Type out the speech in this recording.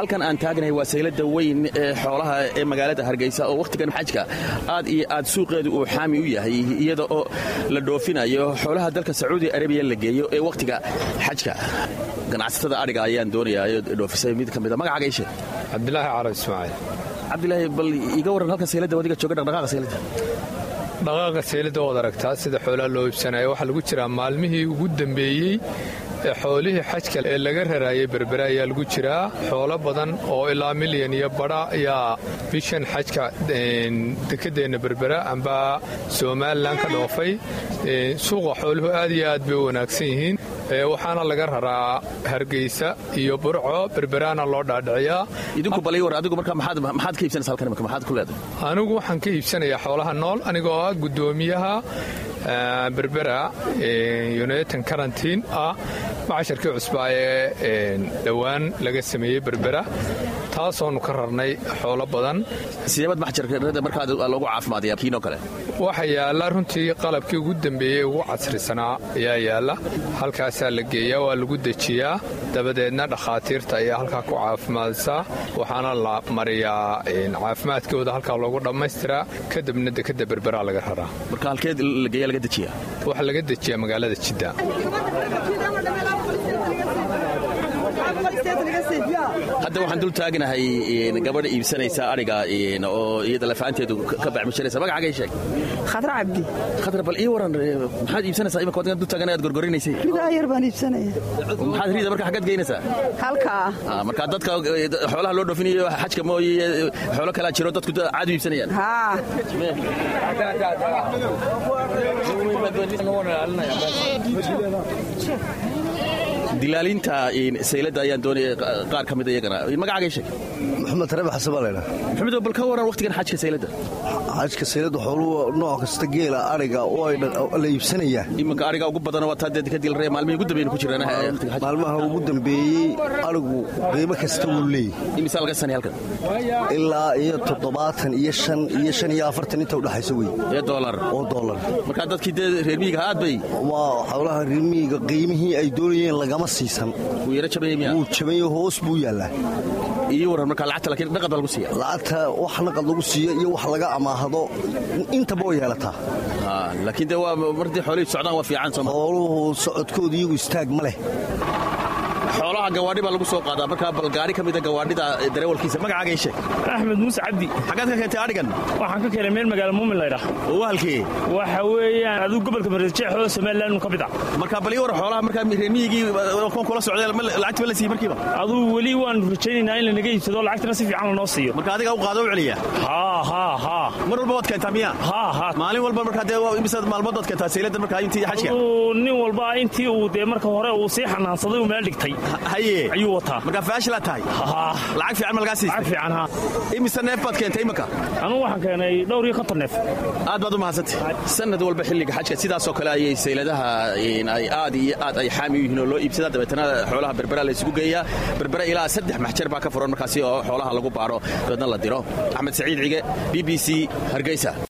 halkan aan taagnahay waa saylada weyn ee xoolaha ee magaalada hargeysa oo wakhtigan xajka aad iyo aad suuqeedu uu xaami u yahay iyada oo la dhoofinayo xoolaha dalka sacuudi arabiya la geeyo ee wakhtiga xajka ganacsatada adhiga ayaan doonayaa dhoofisay mid ka mida magacaaga ishe cabdilaahi carab ismaaciil cabdilaahi bal iga warran halkan saylada wadiga jooga dhaqdhaqaaqa saylada dhaqaaqa saylada waad aragtaa sida xoolaha loo iibsanaya waxaa lagu jiraa maalmihii ugu dambeeyey ee xoolihii xajka ee laga raraayay berbere ayaa lagu jiraa xoolo badan oo ilaa milyan iyo badha ayaa bishan xajka dekedeenna berbera amba somalilan ka dhoofay suuqa xooluhu aad iyo aad bay u wanaagsan yihiin waxaana laga raraa hargeysa iyo burco berberaana loo dhaadhiciyaa idinku bal war adigu marka maxaad maxaad ka iibsanaysaa halkan imika maxaad ku leedahay anigu waxaan ka iibsanayaa xoolaha nool anigoo ah guddoomiyaha berbera united quarantine ah macasharkii cusbaa ee dhowaan laga sameeyey berbera taasoonu ka rarnay xoolo badan sideebad maxjarka markaad loogu caafimaadaya kiinoo kale waxaa yaalla runtii qalabkii ugu dambeeyey ugu casrisanaa ayaa yaalla halkaasaa la geeyaa waa lagu dejiyaa dabadeedna dhakhaatiirta ayaa halkaa ku caafimaadsaa waxaana la mariyaa caafimaadkooda halkaa loogu dhammaystiraa kadibna dekadda berberaa laga raraa marka halkeed la geeya laga dejiyaa waxaa laga dejiyaa magaalada jidda hadda waxaan dul taagnahay gabadha iibsanaysa adhiga oo iyada lafaanteedu ka bacmishanaysa magacaaga sheeg khadra cabdi khadra bal ii waran maxaad iibsanaysaa imika wadkan dul taagan aad gorgorinaysay ridaa yar baan iibsanaya maxaad riida marka xaggaad geynaysaa halkaa marka dadka xoolaha loo dhoofinayo xajka mooye xoolo kalaa jiro dadku caad u iibsanayaan haa dilaalinta saylada ayaan doonaya qaar ka mida iyagana magacaaga sheeg maxamed rabi xasan baa laydhaa maxamed bal ka waran wakhtigan xajka saylada xajka saylada xooluhu nooc kasta geela adhiga oo la iibsanayaa iminka adhiga ugu badan waa taa dee kadil ree maalmihii ugu dambeeyna ku jiraan maalmaha ugu dambeeyey adhigu qiimo kasta wuu leeyahy imisaa laga sanay halkan ilaa iyo toddobaatan iyo shan iyo shan iyo afartan inta udhexaysa wey ee doolar oo doolar markaa dadkii dee reer miyiga aad bay waa xoolaha reer miyiga qiimihii ay doonayeen lagama siisan wuu yaro jabanya miya wuu jabanya hoos buu yaallaa iyo waran marka lacagta laakiin naqad baa lagu siiya lacagta wax naqad lagu siiyo iyo wax laga amaahdo intaba way yeelataa laakiin dee waa martii xoolihii socdaan waa fiican sooma xooluhu socodkooda iyagu istaag ma leh xoolaha gawaadhi baa lagu soo qaadaa markaa bal gaari ka mida gawaadhida dareewalkiisa magacaaga ii sheeg axmed muuse cabdi xaggaad ka keentay adhigan waxaan ka keenay meel magaala muumin laydhah oo halkee waxa weeyaan adigu gobolka marejeexoo somalilan ka mid ah marka bal ii war xoolaha markaa reer miyigii kuwan kula socdeen lacagta ma la siiye markiiba aduu weli waan rajaynaynaa in lanaga iibsado lacagtana si fiican lanoo siiyo marka adiga u qaado u celiya haa haa haa mar walba waad keentaa miya haa haa maalin walba markaa dee imisaad maalmood waad keentaa saylada markaa intii xajka aduu nin walba intii uu dee marka hore uu sii xanaansaday uu meel dhigtay haye ayuu wataa markaa faashilaa tahay haa lacag fiican ma lagaa siistay lacag fiican haa imise neef baad keentay imika anugu waxaan keenay dhowr iyo konton neef aad baad u mahadsantay sanad walba xilliga xajka sidaasoo kale ayay sayladaha ay aad iyo aad ay xaami u yihiin oo loo iibsadaa dabeetana xoolaha berbera la isugu geeyaa berbera ilaa saddex maxjar baa ka furan markaasi oo xoolaha lagu baaro dabeedna la diro axmed saciid cige b b c hargeysa